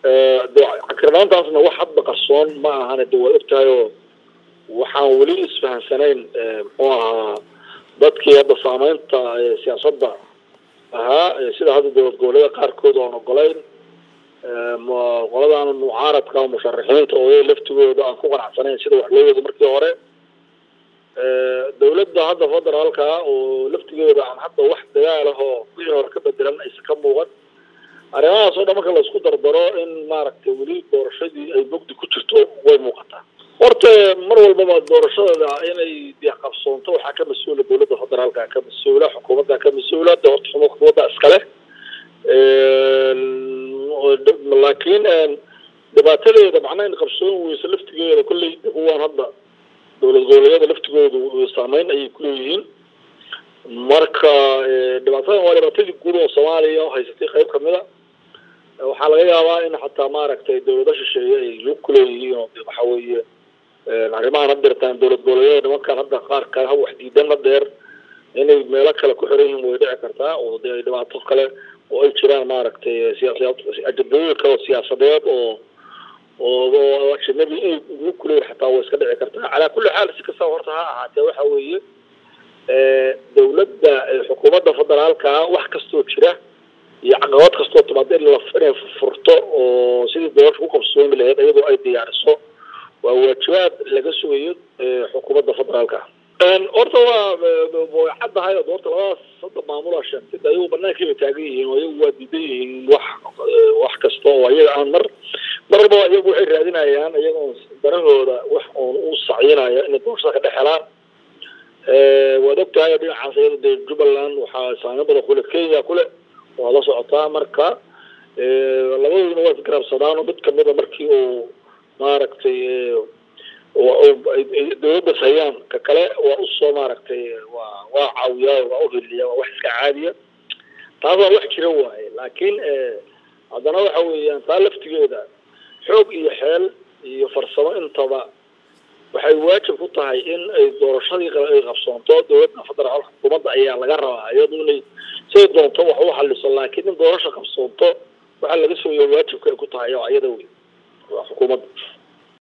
cakirnaantaasna wax hadba qarsoon ma ahane de waa ogtahay oo waxaan weli isfahansanayn muxuu ahaa dadkii hadda saameynta siyaasadda ahaa sida hadda dowlad goboleeda qaarkood oan ogolayn qoladan mucaaradka musharaxiinta oo laftigooda aan ku qanacsanayn sida wax loo wado markii hore dawladda hadda federaalka oo laftigeeda aan hadda wax dagaal ah oo wixii hore ka bedelan aysan ka muuqan arrimahaas oo dhan marka laisku dardaro in maaragtay weli doorashadii ay mugdi ku jirto way muuqataa horta mar walbaba doorashadada inay dee qabsoonto waxaa ka mas-uula dawladda federaalka ka mas-uula xukuumadda ka mas-uula de horta xukuumadda iskale laakiin dhibaatadeeda macnaha in qabsoon weyso laftigeeda kolley kuwaan hadda dowlad goboleedyada laftigoodu saameyn ayay kuleeyihiin marka dhibaatadan waa dhibaatadii guud oo soomaaliya haysatay qayb kamid a waxaa laga yaabaa in xataa maaragtay dawlado shisheeye ay lug kuleeyihiin oo waxa weeye arrimahan had deertaan dowlad goboleedyada nimankan hadda qaar kale ha wax diidan la dheer inay meelo kale ku xiran yihiin way dhici kartaa oo dee dhibaato kale oo ay jiraan maaragtay ajadooyin kale oo siyaasadeed oo oo ajanabi inay lug kuleeyihin xataa way iska dhici kartaa calaa kulli xaal si kastaba horta ha ahaatee waxa weeye dawladda xukuumadda federaalka wax kastoo jira iyo caqabad kastoo timaada in inay furto oo sidii doorasha ku qabsoomi lahayd iyadoo ay diyaariso waa waajibaad laga sugayo xukuumadda federaalka horta waa way caddahay oo horta labadaas hadda maamulaa sheegtay de ayagu banaankai bay taagan yihiin oo iyagu waa diidan yihiin wax wax kasta oo iyaga aan mar mar walbaba iyagu waxay raadinayaan iyagoo danahooda wax oon u sacyinaya inay doorashada ka dhex helaan waad ogtahay dhinacaas iyada dee jubbaland waxaa saameyn badan kule kenya kule waa la socotaa marka labadooduna waa isgarabsadaan oo mid kamida markii uu maaragtay dawladdas hayaan ka kale waa usoo maaragtay waa waa caawiyaa waa uheliya waa wax iska caadiya taas waa wax jira waaye laakiin haddana waxa weeyaan taa laftigeeda xoog iyo xeel iyo farsamo intaba waxay waajib ku tahay in ay doorashadii ay qabsoonto dawladda federaal xukuumadda ayaa laga rabaa iyadu inay siay doonto wax u xaliso laakiin in doorasha qabsoonto waxaa laga sooya waajibka ay ku tahay oo iyada wey waa xukuumadda